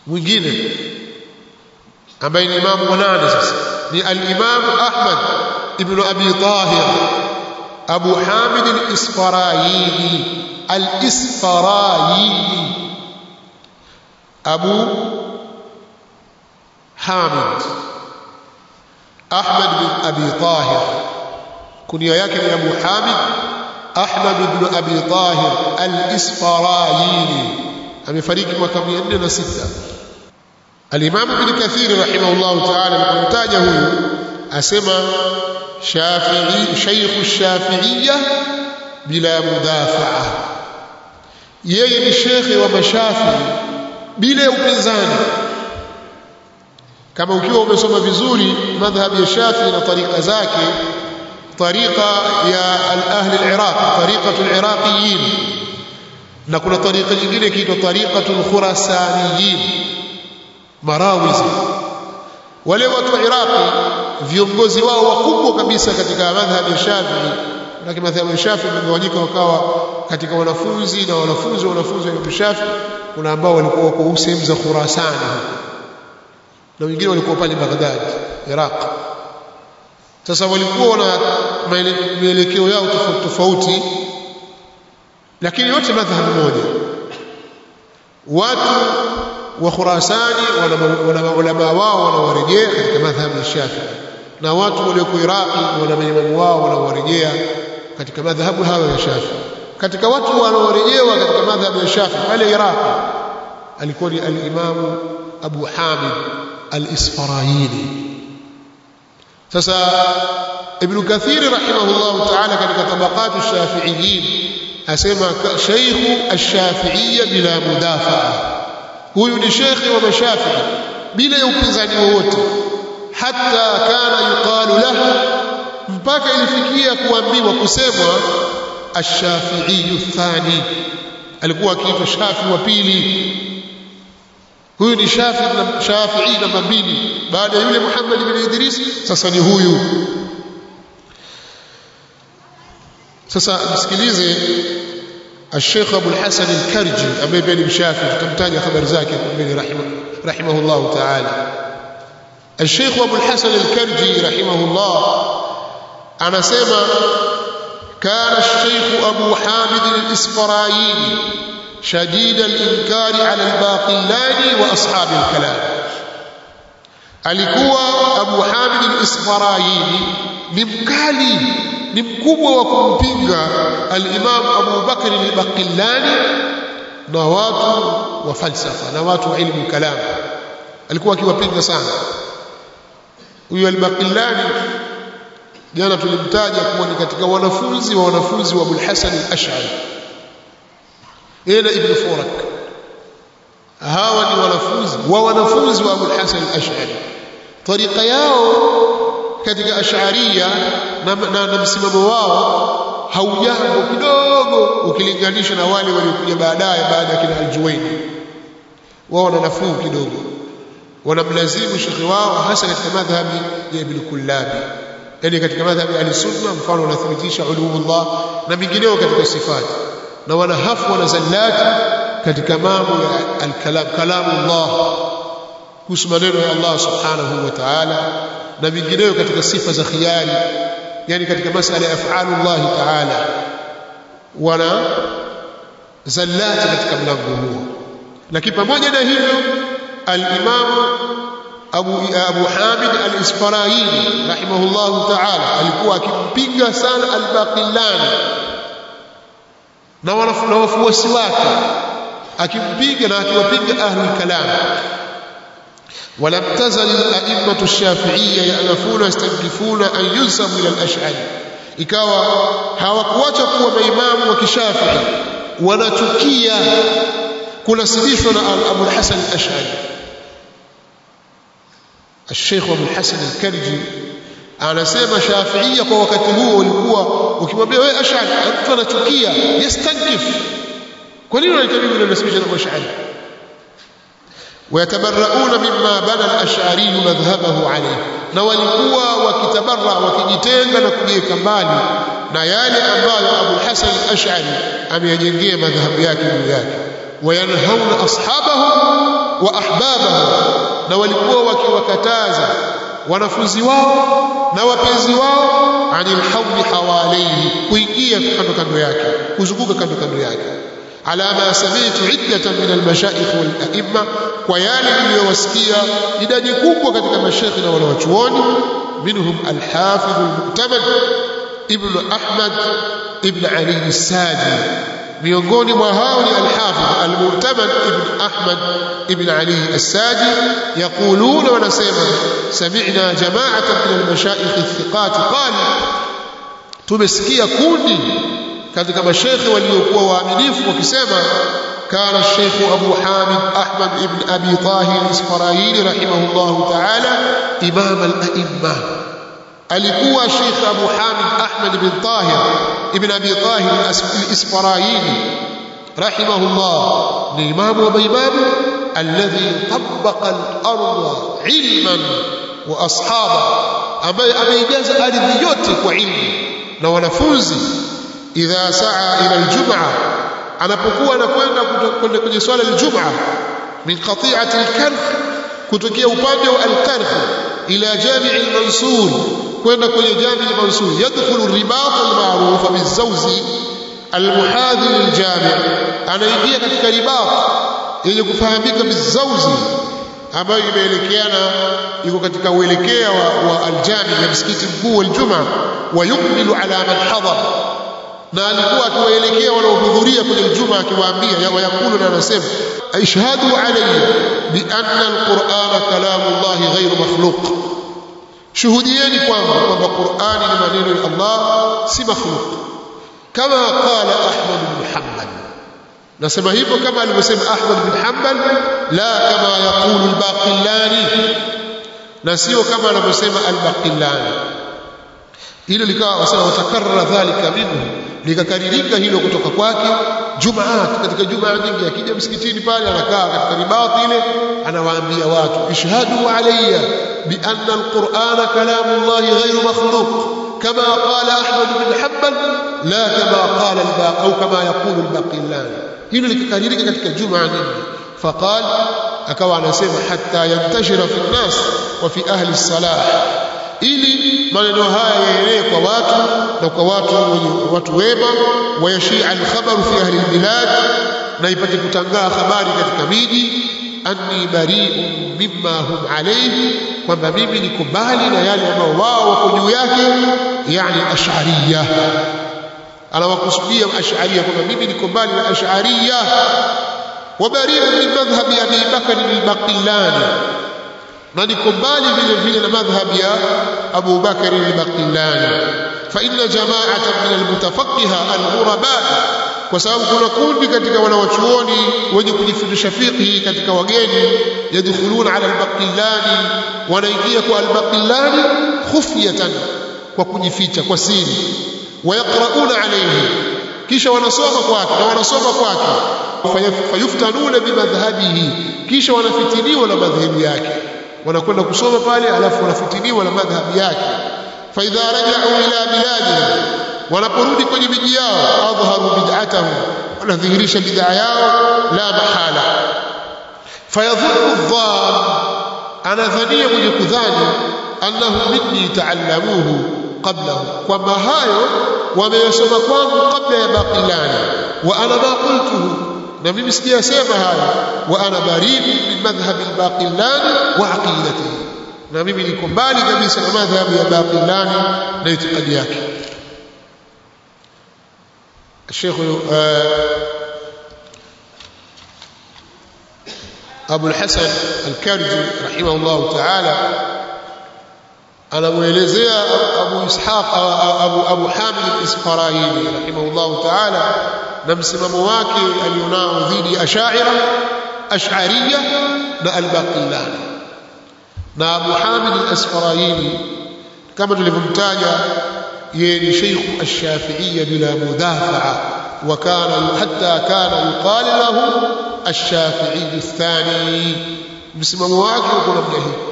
mwingine ambaye ni imamu wa nane sasa ni al-Imam Ahmad ibn Abi Tahir Abu Hamid al-Isfarayini al-Isfarayini Abu Hamid Ahmad bin Abi Tahir kunia yake ni Abu Hamid Ahmad ibn Abi Tahir al-Isfarayini amefariki mwaka 406 Al-Imam Ibn Kathir rahimahullah ta'ala alipomtaja huyu asema Shafi'i Sheikh Shafi'iyya bila mudafaa yeye ni shekhe wa mashafi bila upinzani kama ukiwa umesoma vizuri madhhab ya Shafi na tariqa zake tariqa ya al-ahli al-Iraq tariqatu al-Iraqiyin na kuna tariqa nyingine ikiitwa tariqatu al-Khurasaniyin Marawizi wale watu wa Iraqi viongozi wao wakubwa kabisa katika madhhab ya Shafi'i na madhhab ya Shafi'i imegawanyika wakawa katika wanafunzi na wanafunzi wa wanafunzi wa Imam Shafi'i kuna ambao walikuwa wako sehemu za Khurasani na wengine walikuwa pale Baghdad Iraq sasa walikuwa na mielekeo yao tofauti tofauti lakini yote madhhabu moja watu wa Khurasani wana maulama wao wanawarejea katika madhhabu ya Shafi'i na watu walioko Iraqi wana maimamu wao wanawarejea katika madhhabu hayo ya Shafi'i katika watu wanaorejewa katika madhhabu ya Shafi'i pale Iraqi alikuwa ni al-Imam Abu Hamid al-Isfarayini sasa Ibn Kathir rahimahullah ta'ala katika tabaqatu shafi'iyyin asema shaykhu ash-shafi'iyya bila mudafaa huyu ni shekhi wa mashafi'i bila ya upinzani wowote hatta kana yuqalu lahu mpaka ilifikia kuambiwa kusemwa ash-shafi'i thani alikuwa akiitwa shafi wa pili huyu ni shafi shafi'i namba mbili baada ya yule Muhammad bin Idris sasa ni huyu sasa msikilize الشيخ أبو الحسن الكرجي أبي بن مشافي تمتاج خبر زاكي بن رحمه, رحمه الله تعالى الشيخ أبو الحسن الكرجي رحمه الله أنا سيما كان الشيخ أبو حامد الإسفرايني شديد الإنكار على الباقلاني وأصحاب الكلام alikuwa Abu Hamid al-Isfarayini ni mkali ni mkubwa wa kumpinga al-Imam Abu Bakr al-Baqillani na watu wa falsafa na watu wa ilmu kalam alikuwa akiwapinga sana huyu al-Baqillani jana tulimtaja kuwa ni katika wanafunzi wa wanafunzi wa Abu Hasan al-Ash'ari yeye na Ibn Furak hawa ni wanafunzi wa wanafunzi wa Abu Hasan al-Ash'ari tariqa yao katika ash'ariyya na, na, na msimamo wao haujambo kidogo ukilinganisha na wale waliokuja baadaye baada ya kina al-Juwayni wao wana nafuu kidogo wanamlazimu shekhi wao hasa katika madhhabi ya Ibn Kullabi yani katika madhhabi ya al-Sunna mfano wanathibitisha ulumullah na mingineo katika sifati na wanahafu wana zallati katika mambo ya al-kalam kalamullah kuhusu maneno ya Allah subhanahu wa ta'ala na vingineo katika sifa za khiyari yani katika masala ya af'alullah ta'ala wana zallati katika mlango huo lakini pamoja na hivyo al-Imam Abu Abu Hamid al-Isfarayini rahimahullah ta'ala alikuwa akimpinga sana al-Baqillani na wafuasi wake akimpiga na akiwapiga ahlul kalam ولم تزل الأئمة الشافعية يألفون يستنكفون أن ينسبوا إلى الأشعري ikawa hawakuacha kuwa maimamu wa kishafii wanachukia kunasibishwa na Abu Hasan al-Ash'ari Sheikh Abu Hasan al-Karji anasema Shafiia kwa wakati huo walikuwa ukimwambia wewe Ash'ari mtu anachukia yastankif kwa nini unahitaji kunasibisha na Ash'ari ويتبرؤون مما بنى الأشعري مذهبه عليه na walikuwa wakitabarra wakijitenga na kujiweka mbali na yale ambayo Abu Hasan al-Ash'ari ameyajengea madhhabu yake juu yake wayanhauna ashabahum wa ahbabahum na walikuwa wakiwakataza wanafunzi wao na wapenzi wao anil hawli hawalaihi kuingia kando kando yake kuzunguka kando kando yake على ما سمعت عدة من المشايخ والأئمة ويالي niliyowasikia idadi kubwa katika mashekhi na wanawachuoni منهم الحافظ المؤتمن ابن أحمد ابن علي الساجي miongoni mwa hao ni al-Hafidh al-Mu'tamad ibn Ahmad ibn Ali as-Saji yaquluna wanasema sami'na jama'atan min al-mashayikh al-thiqat qala tumesikia kundi katika mashekhe waliokuwa waaminifu wakisema كان الشيخ أبو حامد أحمد بن أبي طاهر الإسفرايني رحمه الله تعالى إمام الأئمة alikuwa Sheikh Abu Hamid Ahmad bin Tahir ibn Abi Tahir al-Isfaraini rahimahullah ni imamu wa maimamu alladhi tabbaqa al-ardha ilman wa ashaba ambaye ameijaza ardhi yote kwa ilmu na wanafunzi idha saa ila al-jum'a anapokuwa anakwenda kwenda kwenye swala al-jum'a min qati'ati al-karh kutokea upande wa al-karh ila jami' al-mansur kwenda kwenye jami al-mansur yadkhulu ribat al-ma'ruf bizawzi al-muhadhi lil-jami' anaingia katika ribat yenye kufahamika bizawzi ambayo imeelekeana iko katika uelekea wa, wa al-jami' ya msikiti mkuu wal-jum'a wa yukmilu ala man hadar na alikuwa akiwaelekea wanaohudhuria kwenye Ijumaa akiwaambia wayakulu na anasema ishhadu alayya bi anna al-Qur'ana kalamullahi ghayru makhluq shuhudieni kwangu kwamba Qur'ani ni maneno ya Allah si makhluq kama qala Ahmad bin Hanbal nasema hivyo kama alivyosema Ahmad bin Hanbal la kama yaqulu al-Baqillani na sio kama anavyosema al-Baqillani hilo likawa wasema watakarra dhalika minhu likakaririka hilo kutoka kwake jumaat katika jumaa nyingi akija msikitini pale anakaa katika ribati ile anawaambia watu ishhadu alayya bi anna alqur'ana kalamullahi ghayru makhluq kama qala ahmad bin hanbal la kama qala albaq au kama yaqulu albaqillan hilo likakaririka katika jumaa nyingi faqal akawa anasema hatta yantashira fi nnas wa fi ahli salah ili maneno haya yaenee kwa watu na kwa watu wenye watu wema wayashia alkhabaru fi ahli albilad na ipate kutangaa habari katika miji anni bari'un mimma hum alayhi kwamba mimi niko mbali na yale ambao wao wako juu yake yani ash'ariyya anawakusudia ash'ariyya kwamba mimi niko mbali na ash'ariyya wa bari'un min madhhabi abi bakr al-baqillani na niko mbali vile vile na madhhab ya Abu Bakar al-Baqillani fa inna jama'atan min al-mutafaqqiha al-ghuraba kwa sababu kuna kundi katika wanawachuoni wenye kujifundisha fiqhi katika wageni yadkhuluna ala al-Baqillani wanaingia kwa al-Baqillani khufyatan kwa kujificha kwa siri wayaqrauna alayhi kisha wanasoma kwake na wanasoma kwake fayuftanuna bimadhhabihi kisha wanafitiniwa na madhhabu yake wanakwenda kusoma pale alafu wanafitiniwa na madhhabi yake fa idha raja'u ila biladi wanaporudi kwenye miji yao adhaharu bid'atahum wanadhihirisha bid'a yao la mahala fayadhunnu dhann anadhania mwenye kudhani annahu minni ta'allamuhu qablahu kwamba hayo wameyasoma kwangu kabla ya baqilani wa ana ma qultuhu na mimi sijasema haya wa ana bari'u min madhhab al-baqillani wa aqidatihi na mimi niko mbali kabisa na madhhabu ya baqillani na itikadi yake الشيخ أبو الحسن الكرجي رحمه الله تعالى anamuelezea Abu Ishaq Abu Abu Hamid al-Isfaraini rahimahullah ta'ala na msimamo wake alionao dhidi ya Ash'ira Ash'ariyya na al-Baqillani na Abu Hamid al-Isfaraini kama tulivyomtaja yeye ni Sheikh ash-Shafi'iyya bila mudafa'a wa kana hatta kana yuqal lahu ash-Shafi'i ath-thani msimamo wake uko namna hii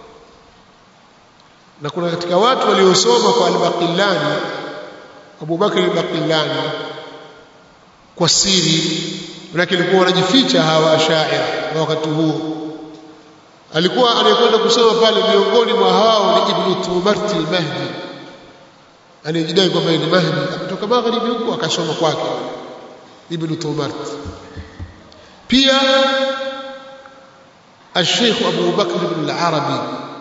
na kuna katika watu waliosoma kwa al-Baqillani Abu Bakr al-Baqillani kwa siri manake ilikuwa wanajificha hawa ashaira na wakati huo alikuwa anayekwenda kusoma pale miongoni mwa hao ni ibn tumarti al-mahdi anayejidai kwamba ni mahdi kutoka magharibi huko akasoma kwake ibn tumarti pia الشيخ أبو بكر بن العربي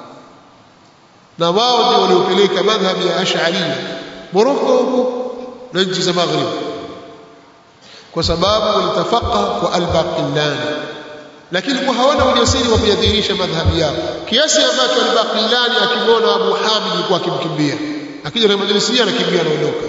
na wao ndio waliopeleka madhhabi ya Ash'ariyya Morocco huko na nchi za Maghrib kwa sababu walitafaka kwa al-Baqillani lakini kwa hawana ujasiri wa kuyadhihirisha madhhabi yao kiasi ambacho al-Baqillani akimwona Abu Hamid alikuwa akimkimbia akija na majlisi anakimbia anaondoka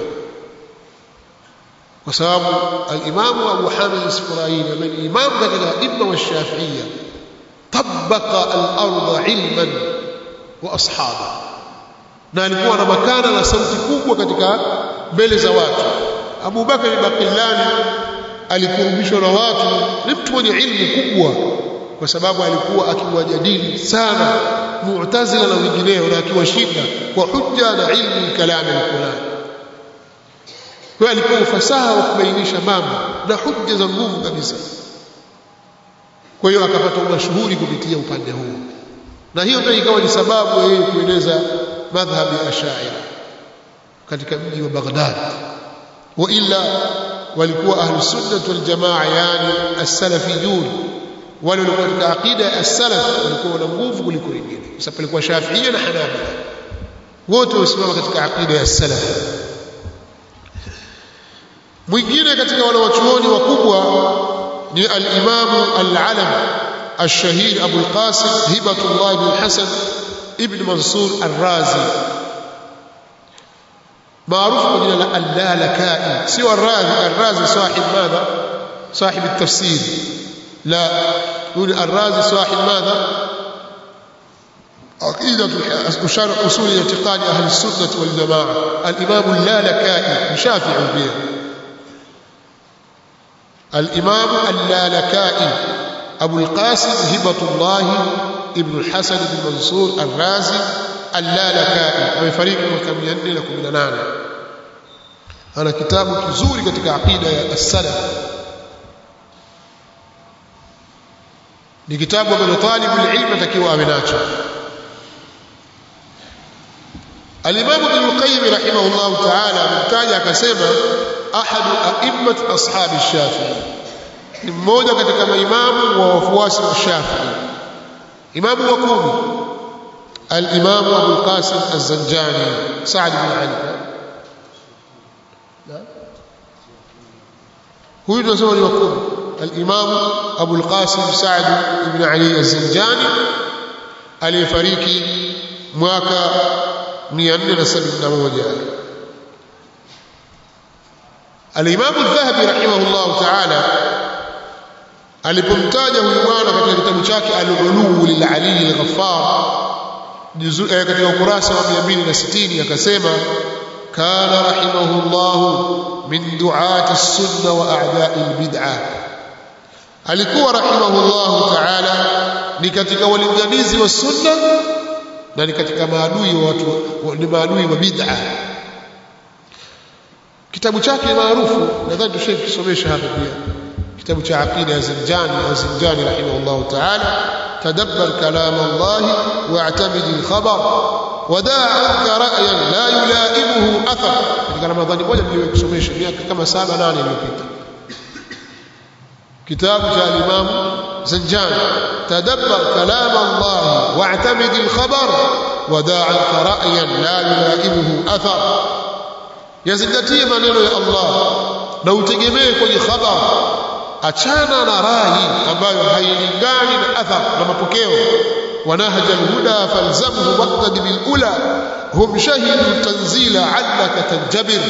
kwa sababu al-Imam Abu Hamid al-Isfaraini ambaye ni imam katika imma wa Shafi'iyya tabaqa al-ardh ilman wa ashaba na alikuwa na makana na sauti kubwa katika mbele za watu Abu Bakar Baqillani alikurubishwa na watu ni mtu mwenye ilmu kubwa kwa sababu alikuwa akiwajadili sana Mu'tazila na wengineo na akiwashinda kwa hujja na ilmu kalam al-Qur'an kwa alikuwa ufasaha wa kubainisha mambo na hujja za nguvu kabisa kwa hiyo akapata mashuhuri kupitia upande huo na hiyo ndio ikawa ni sababu ya yeye kueneza madhhabi ya Ash'ari katika mji wa Baghdad wa illa walikuwa ahlus sunnah wal jamaa yani as-salafiyun wale walikuwa katika aqida ya as-salaf walikuwa na nguvu kuliko wengine kwa sababu walikuwa Shafi'iyya na Hanabila wote wasimama katika aqida ya as-salaf mwingine katika wale wachuoni wakubwa ni al-Imam al-Alam الشهير أبو القاسم هبة الله بن الحسن ابن منصور الرازي معروف بجنا اللالكائي سوى الرازي الرازي صاحب ماذا صاحب التفسير لا يقول الرازي صاحب ماذا عقيدة وشرح أصول اعتقاد أهل السنة والجماعة الإمام اللالكائي شافع به الإمام اللالكائي أبو القاسم هبة الله ابن الحسن بن منصور الرازي اللالكائي amefariki mwaka 418 ana kitabu kizuri katika aqida ya as-salaf ni kitabu ambacho talibu ilmu atakiwa awe nacho Al-Imam Ibn al-Qayyim rahimahullah ta'ala amtaja akasema ahadu a'immat ashabi Shafi'i ni mmoja katika maimamu wa wafuasi wa Shafi'i imamu wa kumi al-Imam Abu al-Qasim az-Zanjani Sa'd bin Ali huyu tunasema ni wa kumi al-Imam Abu al-Qasim Sa'd ibn Ali az-Zanjani aliyefariki mwaka 471 al-Imam al-Dhahabi rahimahullah ta'ala alipomtaja huyu bwana katika kitabu chake al-Ulu lil-Ali al-Ghaffar katika ukurasa wa 260 akasema kana rahimahullah min du'ati as-sunnah wa a'da'i al-bid'ah alikuwa rahimahullah ta'ala ni katika walinganizi wa sunna na ni katika maadui wa watu ni maadui wa bid'ah kitabu chake maarufu nadhani tushakisomesha hapa pia kitabu cha aqida ya Zinjani ya Zinjani rahimahullah ta'ala tadabbar kalam Allah wa'tamid al-khabar wadaa ra'yan la yulaimuhu athar katika ramadhani moja niliyokusomesha miaka kama 7 8 iliyopita kitabu cha al-Imam Zinjani tadabbar kalam Allah wa'tamid al-khabar wadaa ra'yan la yulaimuhu athar yazingatie maneno ya Allah na utegemee kwenye khabar achana na rai ambayo hailingani na athar na mapokeo ونهج الهدى فالزمه واقتد بالأولى هم شهدوا التنزيل علك تنجبر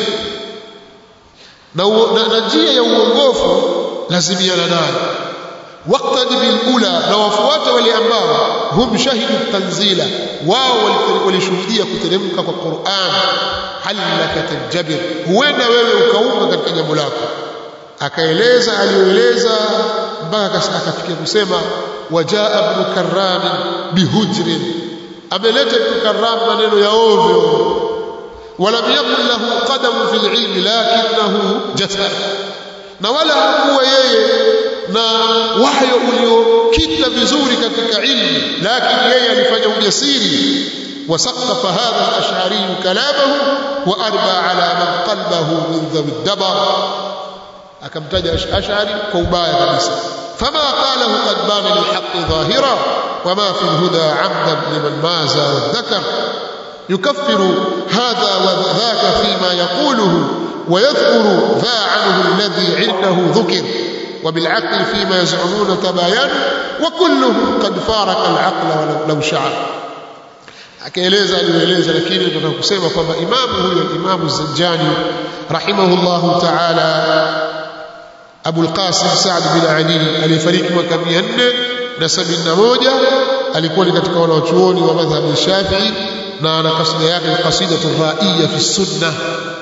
na njia ya uongofu lazimiana nayo waqtadi bilula na wafuate wale ambao hum shahidu tanzila wao walishuhudia kuteremka kwa Qur'an halaka tanjabir huenda wewe ukaunga katika jambo lako akaeleza aliyoeleza mpaka akafikia kusema wajaa ibn karram bihujrin ameleta ibn karram maneno ya ovyo ولم يكن له قدم في العلم لكنه جسد na wala hakuwa yeye na wayo uliokita vizuri katika ilmu lakini yeye alifanya ujasiri وسقف هذا الأشعري كلامه وأربى على من قلبه من ذوي الدبر akamtaja ashari kwa ubaya kabisa fama qalahu qad bana lilhaqqi dhahira wama fi alhuda amdan liman maza wadhakar yukaffiru hadha wa dhaka fima yaquluhu ويذكر ذا عنه الذي عنده ذكر وبالعقل فيما يزعمون تباين وكلهم قد فارق العقل لو شعر akaeleza aliyoeleza lakini tunataka kusema kwamba imamu huyo imamu Zanjani rahimahullahu ta'ala Abu al-Qasim Sa'd bin Ali aliyefariki mwaka 471 alikuwa ni katika wanawachuoni wa madhhabi ya Shafi'i na ana kasida yake ni kasida raiya fi sunna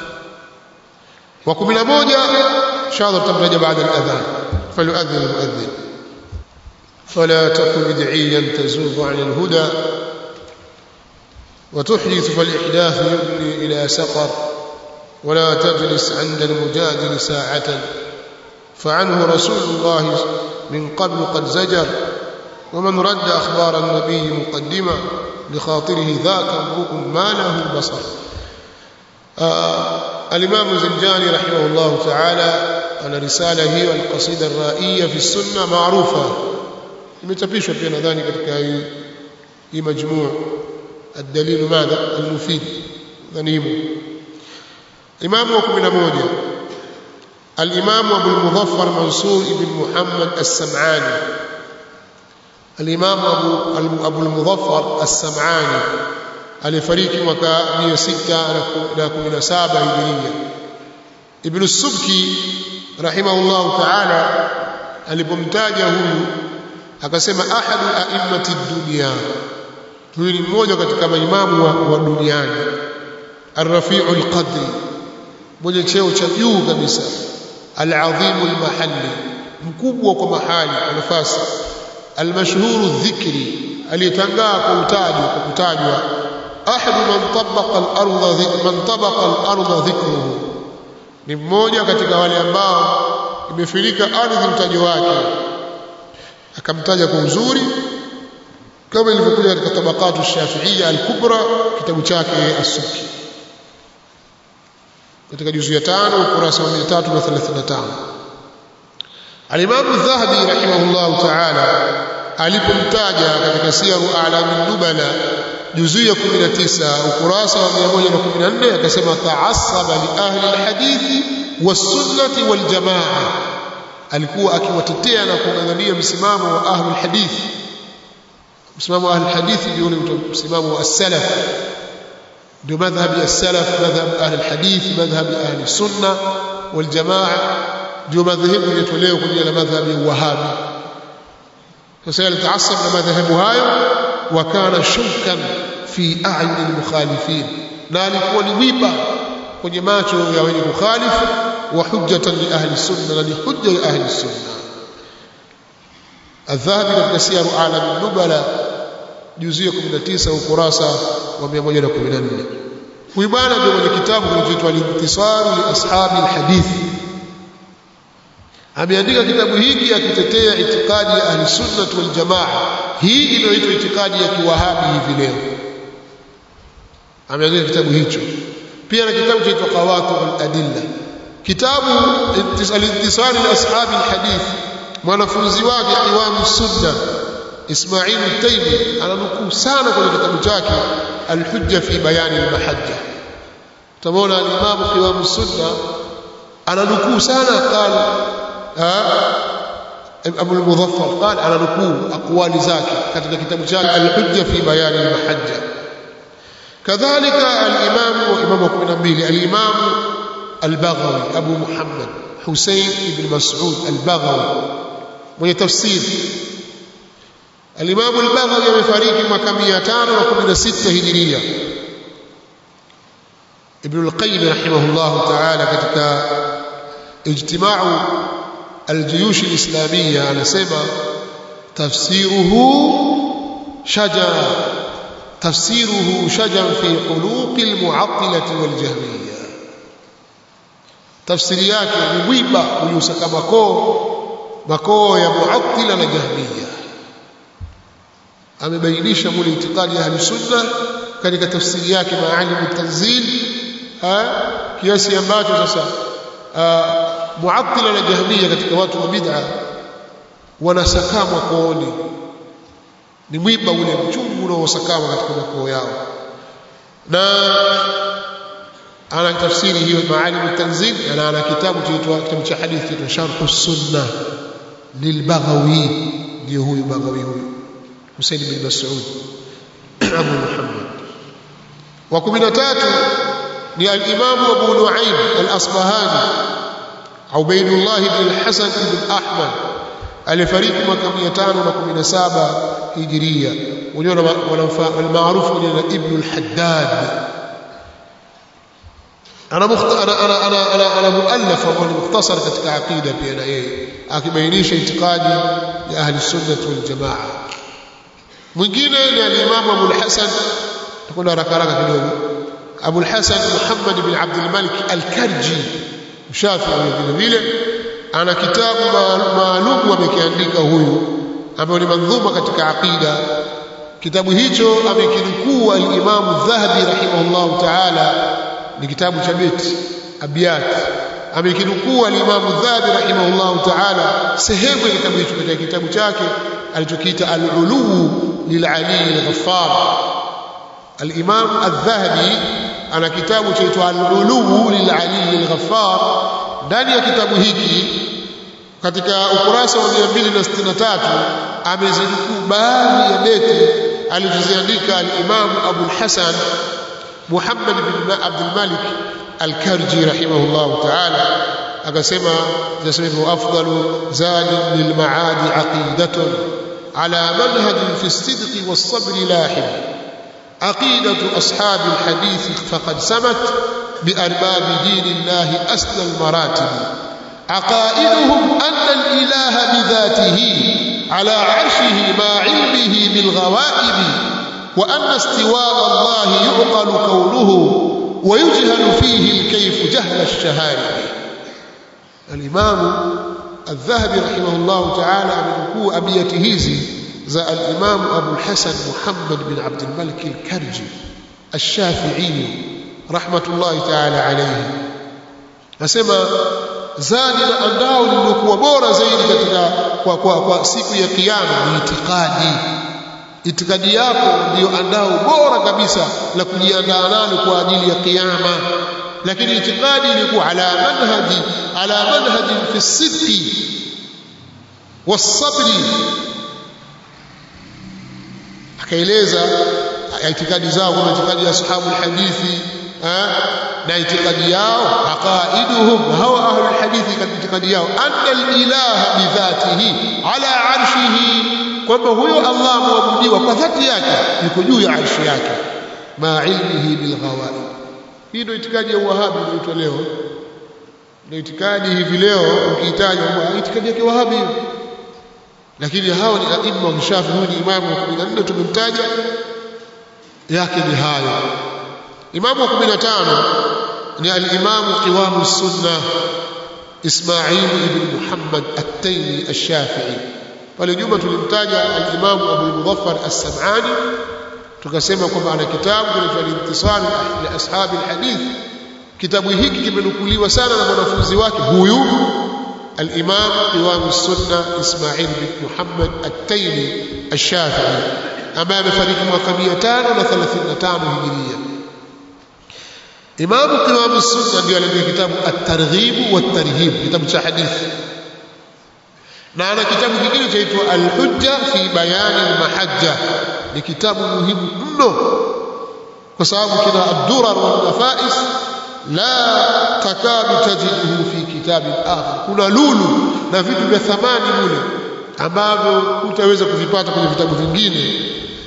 wa 11 inshallah tutamtaja baada al-adhan falyu'adhdhin al-mu'adhdhin فلا تكن بدعيا تزوغ عن الهدى وتحدث فالإحداث يبني إلى سقر ولا تجلس عند المجادل ساعة فعنه رسول الله من قبل قد زجر ومن رد أخبار النبي مقدما لخاطره ذاك امرؤ ما له بصر آه الإمام الزنجاني رحمه الله تعالى أن رسالة هي القصيدة الرائية في السنة معروفة imetapishwa pia nadhani katika hii hii majmuu الدليل ماذا المفيد ذنيم إمام وكمنا موجة الإمام أبو المظفر منصور بن محمد السمعاني الإمام أبو, أبو المظفر السمعاني alifariki mwaka 617 hijiria ibn subki rahimahullah ta'ala alipomtaja huyu akasema ahadu a'immati dunya huyu ni mmoja katika maimamu wa, wa duniani arrafiu alqadri mwenye cheo cha juu kabisa alazim almahalli mkubwa kwa mahali kwa nafasi almashhuru dhikri aliyetangaa kwa utaji kwa kutajwa ahadu man tabaqa al-ardha man tabaqa al-ardha dhikruhu ni mmoja katika wale ambao imefirika ardhi mtajo wake akamtaja kwa uzuri kama ilivyokuja katika tabaqatu shafiia al-kubra kitabu chake as-subki katika juzu ya 5 ukurasa wa 335 al-imam adh-dhahabi rahimahullah ta'ala alipomtaja katika siyaru a'lamin nubala juzu ya 19 ukurasa wa 114 akasema ta'assaba li ahli al-hadithi was-sunnati wal-jamaa alikuwa akiwatetea na kung'ang'ania msimamo wa ahli al-hadith msimamo wa ahli al-hadith ndio ule msimamo wa as-salaf ndio madhhabi as-salaf madhhab ahli al-hadith madhhab ahli sunna wal-jamaa ndio madhehebu yatolewa kwenye la madhhabi ya wahabi sasa alitaasab na madhehebu hayo wakana shaukan fi a'yun al-mukhalifin na alikuwa ni wiba kwenye macho ya wenye kukhalifu wa hujjatan li ahli sunna na ni hujja ya ahli sunna الذهبي katika siyaru alam nubala juzu ya 19 ukurasa wa 114 huyu bwana ndio mwenye kitabu kinachoitwa al-intisar li ashabi al-hadith ameandika kitabu hiki akitetea itikadi ya ahli sunna wal jamaa hii inayoitwa itikadi ya kiwahabi hivi leo ameandika kitabu hicho pia na kitabu chaitwa qawatu al-adilla kitabu al-intisar li ashabi al-hadith mwanafunzi wake Imam Sunna Ismail al-Taymi ananukuu sana kwenye kitabu chake Al-Hujja fi Bayan al-Mahajja tamona al-Imam Imam Sunna ananukuu sana qala Abu al-Muzaffar qala ananukuu aqwali zake katika kitabu chake Al-Hujja fi Bayan al-Mahajja kadhalika al-Imam Imam 12 al-Imam al-Baghawi Abu Muhammad Hussein ibn Mas'ud al-Baghawi mwenye tafsiri Al-Imam al-Baghawi amefariki mwaka 516 Hijiria Ibn al-Qayyim rahimahullah ta'ala katika ijtima'u al-juyush al-islamiyya anasema tafsiruhu shajara tafsiruhu shajar fi quluq al-mu'attilah wal-jahmiyya tafsiri yake ni mwiba uliosaka makoo makoo ya muattila na jahmiya amebainisha mule itikadi ya ahli sunna katika tafsiri yake maalimu tanzil kiasi ambacho sasa muattila na jahmiya katika watu wa bid'a wanasakamwa kooni ni mwiba ule mchungu unaosakama katika makoo yao na ana tafsiri hiyo maalim tanzil na ana kitabu kinaitwa kitabu cha hadithi kinaitwa sharh sunna lilbaghawi ndio huyu baghawi huyu Husain bin Mas'ud Abu Muhammad wa 13 ni al-Imam Abu Nu'aym al-Asbahani Ubaydullah bin al-Hasan bin Ahmad alifariki mwaka 517 Hijria wenyewe wanamfahamu maarufu ni Ibn al-Haddad ana ana ana ana ana ana muallaf ambao ni mukhtasar katika aqida pia na yeye akibainisha itikadi ya ahli sunnah wal jamaa mwingine ni al-Imam Abu al-Hasan tukwenda haraka haraka kidogo Abu al-Hasan Muhammad bin Abd al-Malik al-Karji mshafi vile vile ana kitabu maalum amekiandika huyu ambayo ni mandhuma katika aqida kitabu hicho amekinukuu al-Imam Dhahabi rahimahullah ta'ala ni kitabu cha beti abiyat amekinukuu al-Imam Dhahabi rahimahullah ta'ala sehemu ya kitabu hicho katika kitabu chake alichokiita al-Ulu lil-Ali al-Ghaffar al-Imam al-Dhahabi ana kitabu chaitwa al-Ulu lil-Ali al-Ghaffar ndani ya kitabu hiki katika ukurasa wa 263 amezinukuu baadhi ya beti alizoziandika al-Imam Abu al-Hasan Muhammad bin Abdul Malik al-Karji rahimahullah ta'ala akasema zasema afdalu zadi lil maadi aqidatun ala manhaj fi as-sidq was-sabr lahim عقيدة أصحاب الحديث فقد سمت بأرباب دين الله أسنى المراتب عقائدهم أن الإله بذاته على عرشه مع علمه بالغوائب وأن استواء الله يعقل كونه ويجهل فيه الكيف جهل الشهادة الإمام الذهبي رحمه الله تعالى من أبيته هذه za al-Imam Abu al-Hasan Muhammad bin Abd al-Malik al-Karji al-Shafi'i rahmatullahi ta'ala alayhi nasema zadi na andao lilikuwa bora zaidi katika kwa, kwa, kwa siku ya kiyama ni itikadi itikadi yako ndiyo andao bora kabisa la kujiandaa nalo kwa ajili ya kiyama lakini itikadi ilikuwa ala manhaji ala manhaji fi sidqi was-sabri akaeleza itikadi zao kuna itikadi ya ashabul hadithi na itikadi yao aqaiduhum hawa ahlul hadithi katika itikadi yao anna al-ilaha bi dhatihi ala arshihi kwamba huyo Allah muabudiwa kwa dhati yake yuko juu ya arshi yake ma ilmihi bil ghawaib hii ndio itikadi ya wahabi inaitwa leo ndio itikadi hivi leo ukihitaji itikadi ya wahabi lakini hao ni aima wa kishafi huyu ni imamu wa 14 tumemtaja yake ni hayo imamu wa 15 ni al-imamu qiwamu sunna Ismail ibn Muhammad at-Taymi ash-Shafi'i pale nyuma tulimtaja al-imamu Abu Mudhaffar as-Sam'ani tukasema kwamba ana kitabu kinaitwa al-Intisar li ashabi al-hadith kitabu hiki kimenukuliwa sana na mwanafunzi wake huyu الإمام قوام السنة إسماعيل بن محمد التيمي الشافعي أمام فريق مقاميتان وثلاثين هجرية إمام قوام السنة ndio aliandika kitabu الترغيب والترهيب kitabu cha hadithi na ana kitabu kingine chaitwa Al-Hujja fi bayani al-mahajja ni kitabu muhimu mno kwa sababu kina ad-durar wal nafais la takadu tajiduhu fi kitabi akhar kuna lulu na vitu vya thamani mule ambavyo utaweza kuvipata kwenye vitabu vingine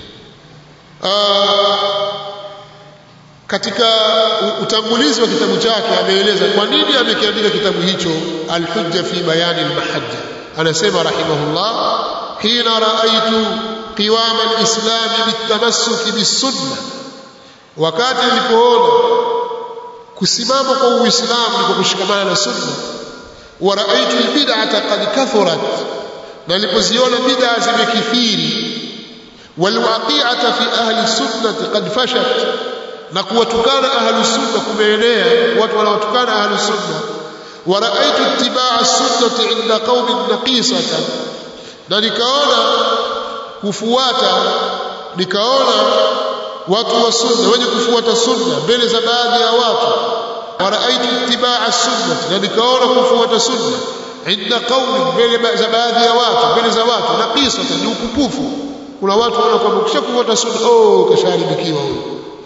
katika utangulizi wa kitabu chake ameeleza kwa nini amekiandika kitabu hicho al-hujja fi bayani al-mahajja anasema rahimahullah hina raaitu qiwam al-islam bitamassuki bis-sunnah wakati nilipoona kusimama kwa uislamu ni kwa kushikamana na sunna wa raaitu albid'ata qad kathurat na nilipoziona bid'a zimekithiri walwaqi'ata fi ahli sunnati qad fashat na kuwatukana ahli sunna kumeenea watu wanaotukana ahli sunna wa raaitu ittiba'a sunnati 'inda qaumin naqisatan na nikaona kufuata nikaona watu wa sunna wenye kufuata sunna mbele za baadhi ya watu waraaitu itibaa sunna na nikaona kufuata sunna inda qaumi mbele za baadhi ya watu mbele za watu na kisa ni upupufu kuna watu wanaona kwamba ukishakufuata sunna oh kasharibikiwa huyo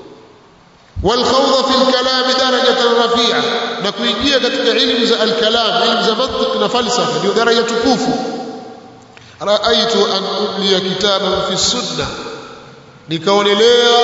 والخوض في الكلام درجة رفيعة نكويجيا katika ilmu za al-kalam ilmu za mantiq na falsafa ndio daraja tukufu raaitu an umliya kitaban fi sunna nikaonelea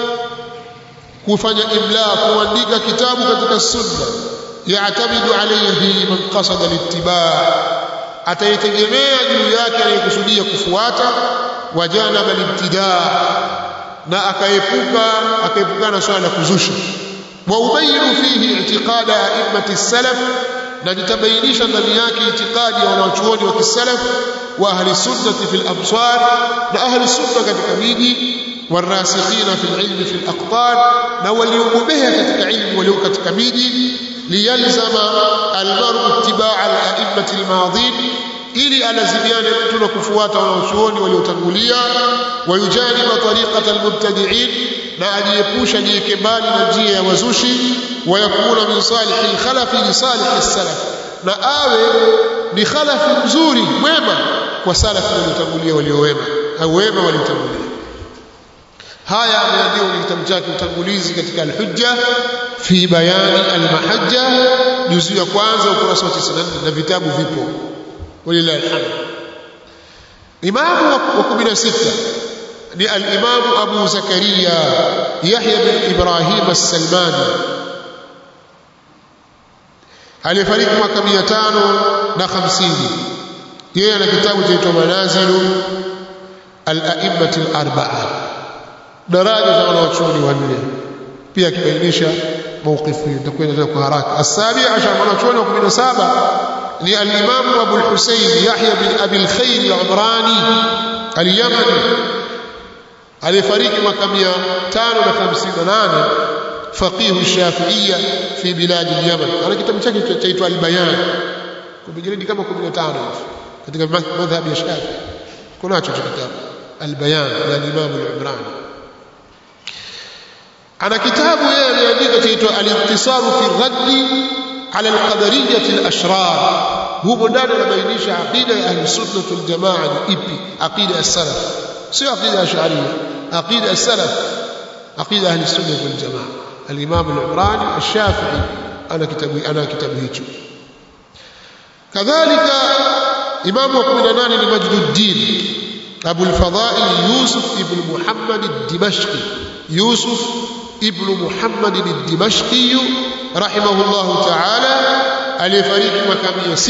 kufanya imla kuandika kitabu katika sunna yaatamidu alayhi man qasada litibaa ataitegemea juu yake anayekusudia kufuata wajanaba libtidaa na akaepuka akaepukana swala la kuzusha wa ubayinu fihi i'tiqada a'immati salaf na nitabainisha ndani yake itikadi ya wanachuoni wa kisalaf wa ahli sunnati fil absar na ahli sunna katika miji والراسخين في العلم في الأقطار نوليوبها كتك علم وليو كتك ميدي ليلزم المرء اتباع الأئمة الماضين ili alazimiane mtu na kufuata wanaochuoni waliotangulia wayujaniba tariqata almubtadi'in na ajiepusha jieke mbali na njia ya wazushi wayakuna min salihi alkhalafi li salihi salaf na awe ni khalafi mzuri mwema kwa salafu waliotangulia waliowema au wema waliotangulia haya ameandika kwenye kitabu chake utangulizi katika al-hujja fi bayani al-mahajja juzu ya kwanza ukurasa wa 94 na vitabu vipo walillahi alhamd imamu wa 16 ni al-imam Abu Zakaria Yahya bin Ibrahim as-Salmani alifariki mwaka 550 yeye ana kitabu chaitwa Manazilu al-a'immati al-arba'a daraja za wanachuoni wanne pia akibainisha mawqifu hii nitakwenda kwa haraka asabi ashar wanachuoni wa 17 ni al-imam Abu al-Husayn Yahya bin Abi al-Khair al-Umrani al-Yamani alifariki mwaka 558 فقيه الشافعية في بلاد اليمن أنا كتاب chake chaitwa al-Bayan kubijiridi kama 15 katika madhhabi ya Shafi kunacho kitabu al-Bayan ya Imam al-Umrani ana kitabu yeye ameandika chaitwa al-intisaru fi raddi ala al-qadariyah al-ashrar humo ndani anabainisha aqida ya ahli sunnah wal jamaa ni ipi aqida ya salaf sio aqida ya sharia aqida ya salaf aqida ahli sunnah wal jamaa al-imam al-umrani al-shafi'i ana kitabu ana kitabu hicho kadhalika imamu wa 18 ni majduddin abu al-fadail yusuf ibn muhammad ad-dimashqi yusuf ابن محمد الدمشقي رحمه الله تعالى aliyefariki mwaka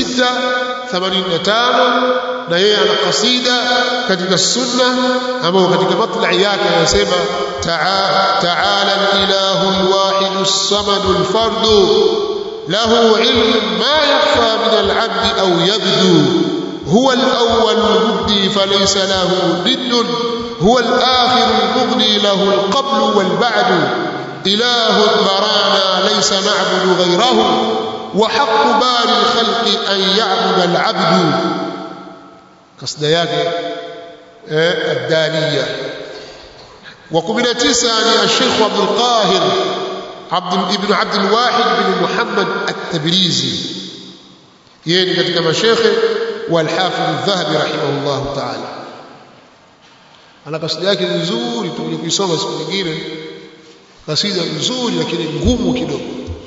685 na yeye ana kasida katika sunna ambayo katika matlai yake anasema ta'ala al-ilahu al-wahid as-samad al-fard lahu ilm ma yakhfa min al-'abd aw yabdu هو الأول المبدي فليس له ضد هو الآخر المغني له القبل والبعد إله برانا ليس نعبد غيره وحق بار الخلق أن يعبد العبد قصد yake الدانية وقبل تسعة الشيخ عبد القاهر عبد ابن عبد الواحد بن محمد التبريزي yeye katika mashekhe والحافظ الذهبي رحمه الله تعالى ana kasida yake nzuri tutakuja kuisoma siku nyingine kasida nzuri lakini ngumu kidogo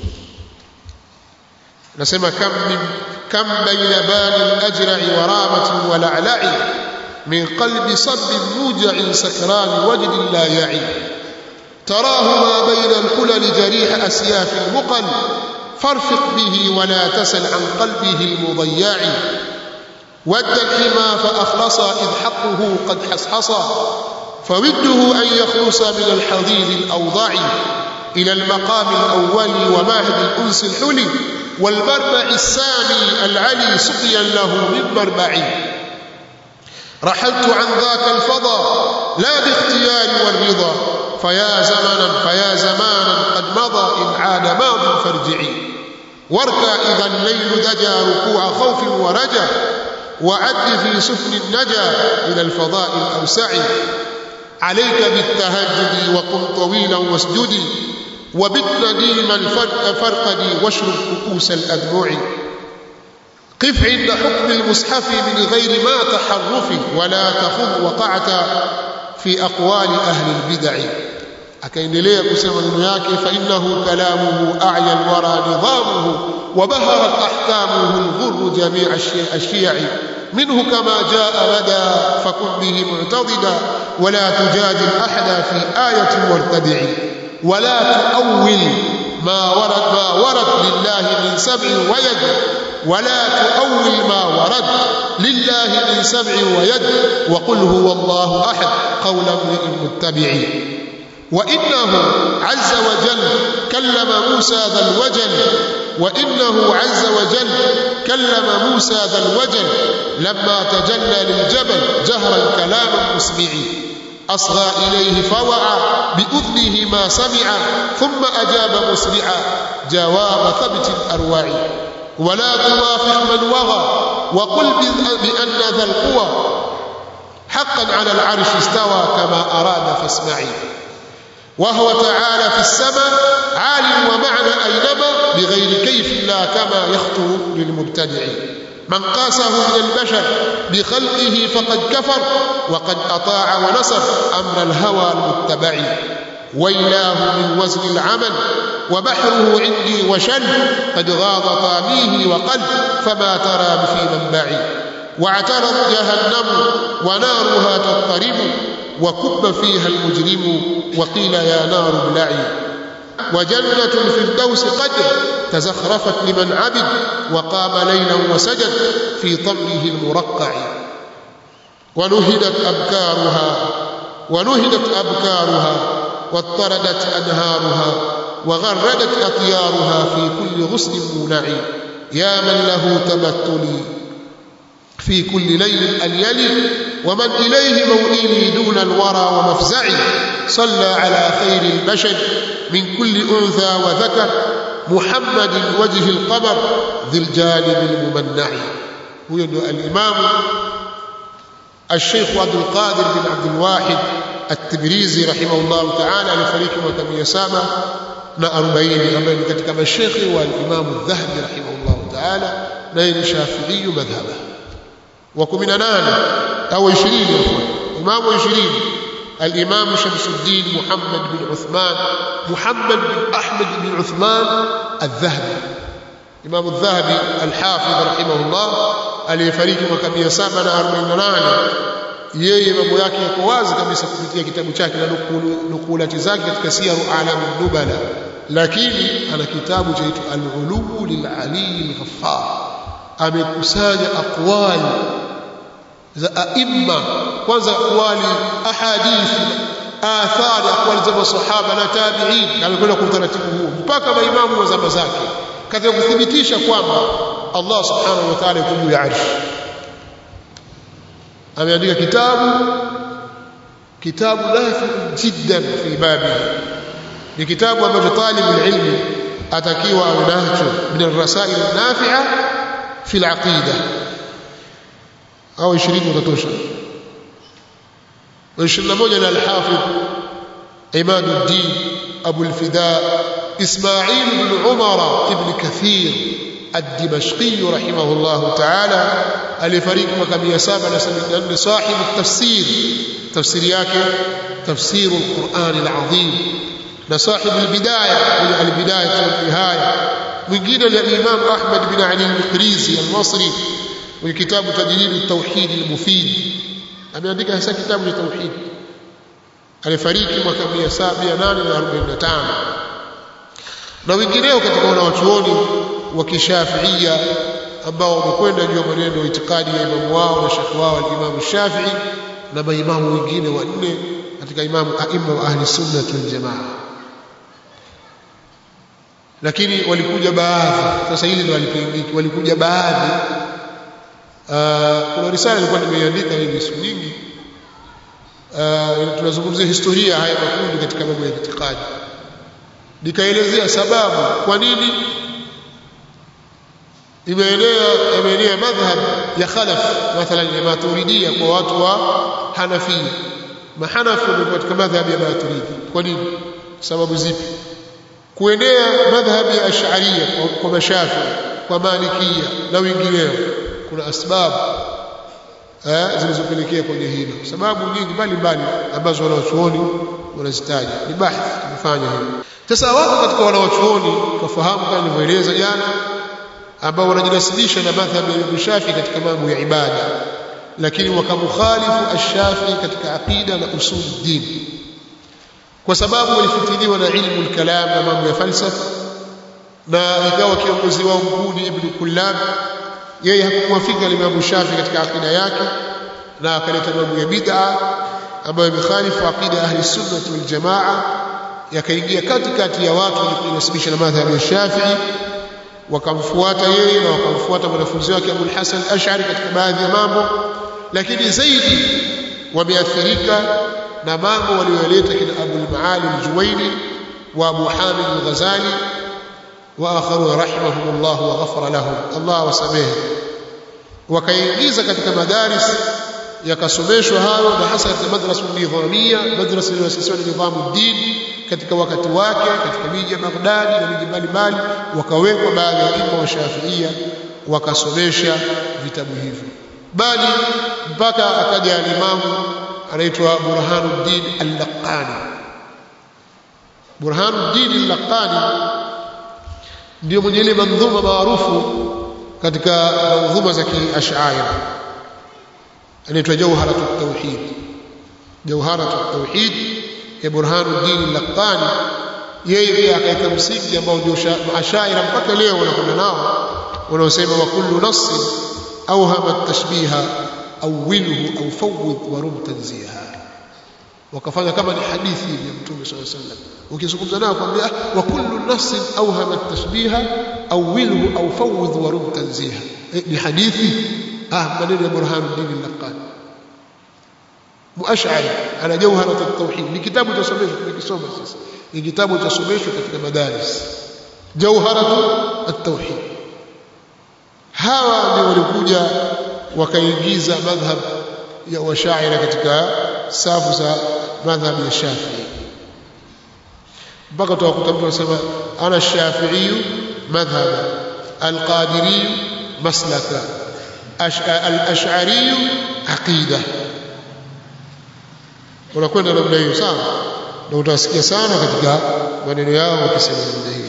nasema kam min kam baina bani al-ajra'i wa ramati wa la'la'i min qalbi sabb muja'in sakran wajd la ya'i تراه ما بين الحلل جريح أسياف المقل فارفق به ولا تسل عن قلبه المضيع ود الحمى فأخلصا إذ حقه قد حصحصا فوده أن يخلص من الحضيض الأوضع إلى المقام الأول وماهد الأنس الحلي والمربع السامي العلي سقيا له من مربعي رحلت عن ذاك الفضا لا باختياري والرضا فيا زمنا فيا زمانا قد مضى إن عاد ماض فارجعي واركى إذا الليل دجى ركوع خوف ورجى وعد في سفن النجا إلى الفضاء الأوسع عليك بالتهجد وقم طويلا واسجدي وبت ديما فرقدي واشرب كؤوس الأدموع قف عند حكم المصحف من غير ما تحرف ولا تخذ وقعت في أقوال أهل البدع akaendelea kusema maneno yake fa innahu kalamuhu a'ya alwara nidamuhu wa baharat ahkamuhu alghurr jami' ash-shi'i minhu kama jaa bada fakun bihi mu'tadida wa la tujadil ahada fi ayatin wartadi'i wa la tu'awwil ma warad ma warad lillahi min sab'in wa yad ولا تؤول ما ورد لله من سبع ويد وقل هو الله أحد قول امرئ متبع وإنه عز وجل كلم موسى ذا الوجل وإنه عز وجل كلم موسى ذا الوجل لما تجلى للجبل جهرا كلاما مسمعي أصغى إليه فوعى بأذنه ما سمع ثم أجاب مسرعا جواب ثبت الأرواع ولا توافق من وغى وقل بأن ذا القوى حقا على العرش استوى كما أراد فاسمعي وهو تعالى في السماء عالم ومعنى أينما بغير كيف لا كما يخطر للمبتدع من قاسه من البشر بخلقه فقد كفر وقد أطاع ونصر أمر الهوى المتبع ويلاه من وزن العمل وبحره عندي وشل قد غاض طاميه وقل فما ترى في منبعي واعترض جهنم ونارها تضطرب وكب فيها المجرم وقيل يا نار ابلعي وجنة الفردوس قد تزخرفت لمن عبد وقام ليلا وسجد في طمره المرقع ونهدت أبكارها ونهدت أبكارها واضطردت أنهارها وغردت أطيارها في كل غصن مونع يا من له تمثلي في كل ليل أن يلي ومن إليه موئلي دون الورى ومفزعي صلى على خير البشر من كل أنثى وذكر محمد وجه القمر ذي الجانب الممنع هو الإمام الشيخ عبد القادر بن عبد الواحد التبريزي رحمه الله تعالى alifariki mwaka 740 ambaye ni katika mashekhi wa Imam Adh-Dhahabi rahimahullah ta'ala naye ni Shafi'i madhhaba wa 18 au 20 Imam 20 الإمام شمس الدين محمد بن عثمان محمد بن أحمد بن عثمان الذهبي إمام الذهبي الحافظ رحمه الله aliyefariki mwaka 748 yeye mambo yake yako wazi kabisa kupitia kitabu chake na nukulati zake katika siyaru alam nubala lakini ana kitabu chaitwa al-ulu lil-ali al-ghaffar amekusanya aqwali za aimma kwanza aqwali ahadithi athari aqwali za masahaba na tabi'in amekwenda kwa utaratibu huu mpaka maimamu wa zama zake katika kuthibitisha kwamba Allah subhanahu wa ta'ala yuko juu ya arshi ameandika kitabu kitabu nafi jiddan fi babi ni kitabu ambacho talibu ilmi atakiwa awe nacho min ar-rasail an-nafi'a fi al-aqida au 20 utatosha wa 21 na al-hafidh imaduddin abu al-fida isma'il ibn umara ibn kathir الدمشقي رحمه الله تعالى alifariki mwaka 774 sahibu tafsir tafsiri yake tafsir alquran alazim na sahibu albidaya wa albidaya wa nihaya mwingine ni imam ahmad bin ali al-qirizi al-masri wa kitabu tadlil at-tauhid al-mufid ameandika hasa kitabu cha tauhid alifariki mwaka 745 na wengineo katika wanawachuoni wa kishafiia ambao wamekwenda juu ya mwenendo wa itikadi ya imamu wao na shekhi wao al-Imam Shafi'i na maimamu wengine wanne katika imamu aima wa ahli sunna wal jamaa lakini walikuja baadhi sasa hili ndio walipingiki walikuja baadhi uh, kuna risala ilikuwa nimeiandika hivi siku nyingi uh, tunazungumzia historia haya makundi katika mambo ya itikadi nikaelezea sababu kwa nini imeenea imeenea madhhab ya khalaf mathalan ya maturidia kwa watu wa hanafia mahanafi wamekuwa katika madhhab ya maturidi kwa nini sababu zipi kuenea madhhab ya ash'ariyya kwa mashafi kwa malikia na wengineo kuna asbabu eh, zilizopelekea kwenye hilo sababu nyingi mbalimbali ambazo wanaochuoni wanazitaja ni bahthi tumefanya hivi sasa wako katika wanaochuoni tufahamu kama nilivyoeleza jana ambao wanajinasibisha na madhhabi ya Imam Shafi katika mambo ya ibada lakini wakamukhalifu ash-Shafi katika aqida na usul din kwa sababu walifitiliwa na ilmu al-kalam na mambo ya falsafa na ikawa kiongozi wao mkuu ni Ibn Kullab yeye hakumwafika Imam Shafi katika aqida yake na akaleta mambo ya bid'a ambayo imekhalifu aqida ahli sunnah wal jamaa yakaingia katikati ya watu waliojinasibisha na madhhabi ya Shafi'i wakamfuata yeye na wakamfuata mwanafunzi wake Abu Hasan Ash'ari katika baadhi ya mambo lakini zaidi wameathirika na mambo waliyoleta kina Abu al-Maali al-Juwayni wa Abu Hamid al-Ghazali wa akharu rahimahumullah wa ghafara lahum Allah wasamehe wakaingiza katika madaris yakasomeshwa hayo na hasa katika madrasa nidhamia madrasa iliyoasisiwa na nidhamu dini katika wakati wake katika miji ya Baghdad na miji mbalimbali wakawekwa baadhi ya imam wa Shafiia wakasomesha vitabu hivyo bali mpaka akaja alimamu anaitwa Burhanuddin al-Laqani Burhanuddin al-Laqani ndio mwenye ile mandhuma maarufu katika mandhuma za kiashaira anaitwa Jawharatu at-Tauhid Jawharatu at-Tauhid ya Burhanuddin al-Laqani yeye pia akaweka msingi ambao ndio ashaira mpaka leo wanakwenda nao wanaosema wa kullu nassin awhama at-tashbiha awwilhu aw fawwid wa rum tanziha wakafanya kama ni hadithi ya Mtume صلى الله عليه وسلم ukizungumza nao kwambia wa kullu nassin awhama at-tashbiha awwilhu aw fawwid wa rum tanziha ni hadithi ah maneno ya Burhanuddin al-Laqani muashari ana jawharat at-tauhid ni kitabu cha somesho tunakisoma sasa ni kitabu cha somesho katika madaris jawharat at-tauhid hawa ndio walikuja wakaingiza madhhab ya washaira katika safu za madhhab ya Shafi'i mpaka utakuta mtu anasema ana Shafi'i madhhab al-Qadiri maslaka al-Ash'ari aqida unakwenda namna hiyo sawa na utasikia sana katika maneno yao wakisema namna hiyo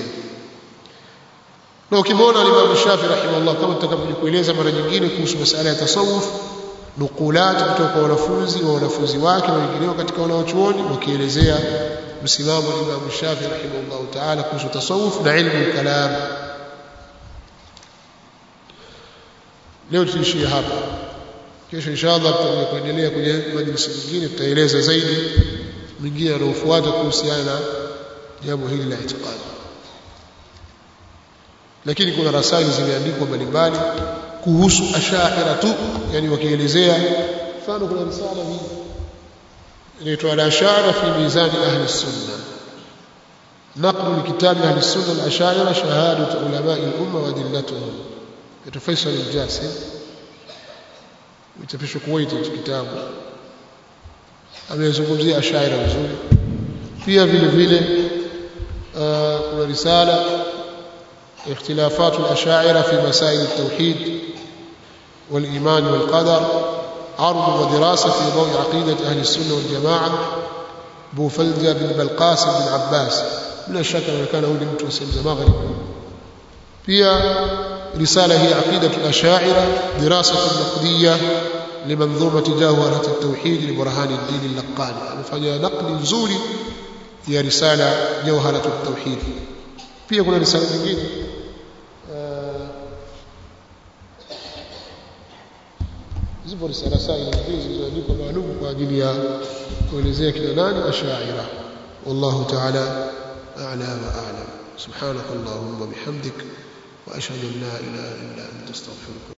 na ukimwona Imam Shafi rahimahullah kama tutakavyokueleza mara nyingine kuhusu masala ya tasawuf nukulat kutoka kwa wanafunzi wa wanafunzi wake na wengineo katika wanaochuoni wakielezea msimamo wa Imam Shafi rahimahullah taala kuhusu tasawuf na ilmu kalam leo tuishie hapa kesho inshallah tutakuja kuendelea kwenye majlisi nyingine tutaeleza zaidi mingine yanayofuata kuhusiana na jambo hili la itikadi lakini kuna rasaili zimeandikwa mbalimbali kuhusu ashaira tu yani wakielezea mfano kuna risala hii inaitwa al-ashara fi mizan ahli sunna نقل لكتاب أهل السنة الأشاعرة شهادة علماء الأمة وأدلتهم يتفيصل الجاسم ويتفشوا كويت الكتاب amezungumzia ashaira vizuri pia vile vile kuna risala اختلافات الأشاعرة في مسائل التوحيد والإيمان والقدر عرض ودراسة في ضوء عقيدة أهل السنة والجماعة بوفلجة بن بلقاسم بن عباس بلا شك أنه كان هو لمت وسلم مغرب فيها رسالة هي عقيدة الأشاعرة دراسة نقدية لمنظومة جوهرة التوحيد لبرهان الدين اللقاني فهي نقل زوري هي رسالة جوهرة التوحيد pia kuna risala nyingine zipo risala sahihi nyingine zilizoandikwa maalum kwa ajili ya kuelezea kina nani ashaira wallahu ta'ala a'la wa a'lam subhanakallahumma bihamdik wa ashhadu an la ilaha illa anta astaghfiruka